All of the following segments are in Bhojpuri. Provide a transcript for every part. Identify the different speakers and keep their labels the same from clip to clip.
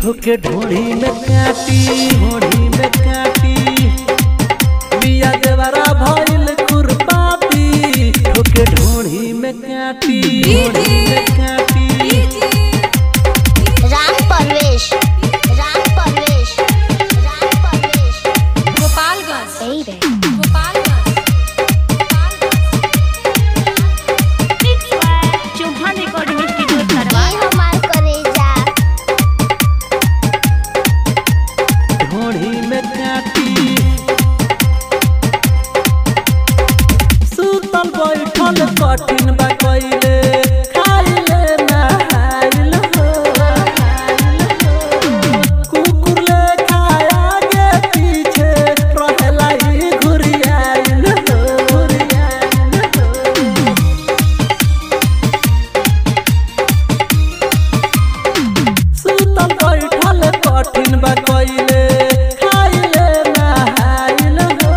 Speaker 1: ठोके ढोड़ी में काटी ढोड़ी में काटी बिया देवरा भइल खुरपाती ठोके ढोड़ी में काटी ढोड़ी में काटी
Speaker 2: राम परवेश राम परवेश राम परवेश
Speaker 3: गोपालगंज
Speaker 2: यही रे
Speaker 3: गोपालगंज
Speaker 4: चौहान रिकॉर्डिंग स्टूडियो
Speaker 2: ये
Speaker 4: सरवार
Speaker 2: हमार करेजा
Speaker 1: ढोड़ी में काटी सुतल बैठल कठिन बा कइले खाइले नहाइल हो कुकुर ले खाया गे पीछे रहेला ई घुरियाइल हो घुरियाइल हो सुतल बैठल कठिन बा कइले खाइले नहाइल हो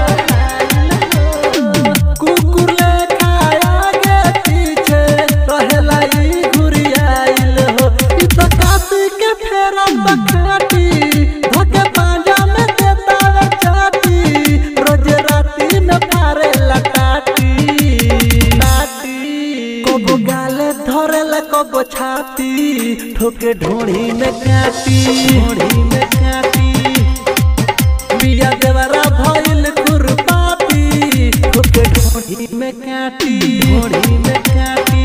Speaker 1: कुकुर ले खाया गे पीछे रहेला ई घुरियाइल हो ई तो काती के फेरा बखाटी धके पांजा में देतावे चाटी रोज राती में फारे लटाटी टाटी कबो गाले धरेला कबो छाती ठोके ढोड़ी में काटी ढोड़ी में काटी बिया देवरा भइल खुरपाती ठोके ढोड़ी में काटी ढोड़ी में काटी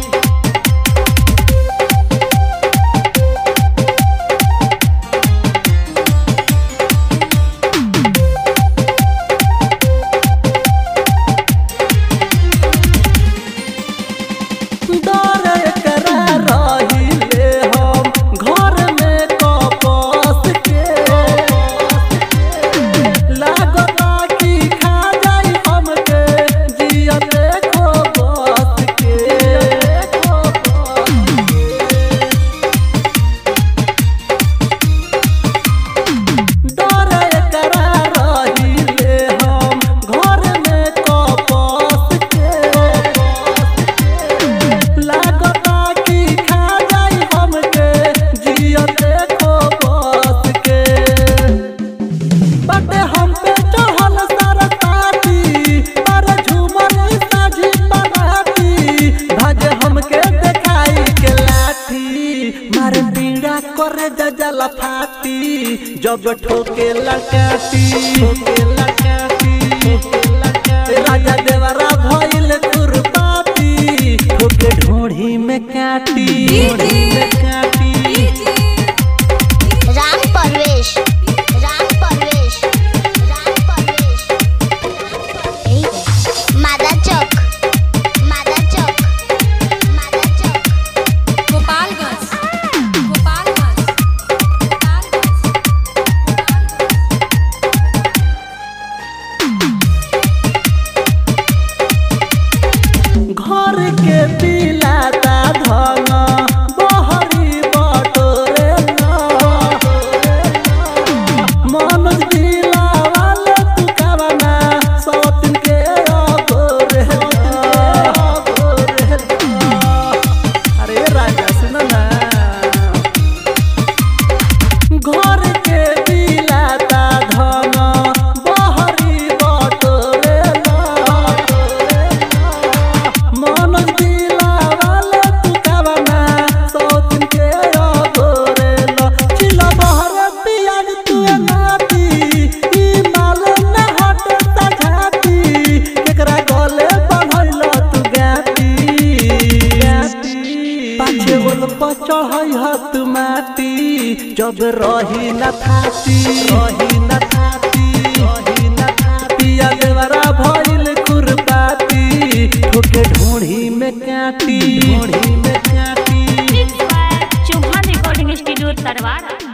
Speaker 1: डरे करा रहिले हम घर में कपस के लागता कि खा जाई हमके जियते खो बस के खो बस डरे करा रहिले हम घर में कपस के लागता कि खा जाई हमके जियते खो बस के बटे हम पे चढ़ल सारा ताती पर झूमर साझी बनाती भज हमके देखाई के लाठी मारे पीड़ा करे जजला फाटी जब ठोके लकाटी ठोके लकाटी ठोके लकाटी राजा देवरा भइल खुरपाती ठोके ढोढ़ी में काटी ढोढ़ी में काटी
Speaker 2: राम परवेश राम परवेश राम परवेश यही रे मादा चौक मादा चौक मादा चौक
Speaker 3: गोपालगंज गोपालगंज
Speaker 1: घर के पिलाता धन बहरी बटोरे मन दिला वाले तू कावना सौतिन के अगोरे अरे राजा सुन ना घर के पिलाता धन बहरी बटोरे मन दिला वाले तू कावना सौतिन के अगोरे चिला बहरे पियाज तू नाती ई माल न हटे सझाती केकरा गले बनैल तू गाती पाछे ओल पर चढ़ै हत माटी जब रही न थाती रही न थाती रही न थाती पिया देवरा भइल खुरपाती ठोके ढोढ़ी में काटी ढोढ़ी में काटी
Speaker 4: चौहान रिकॉर्डिंग स्टूडियो सरवार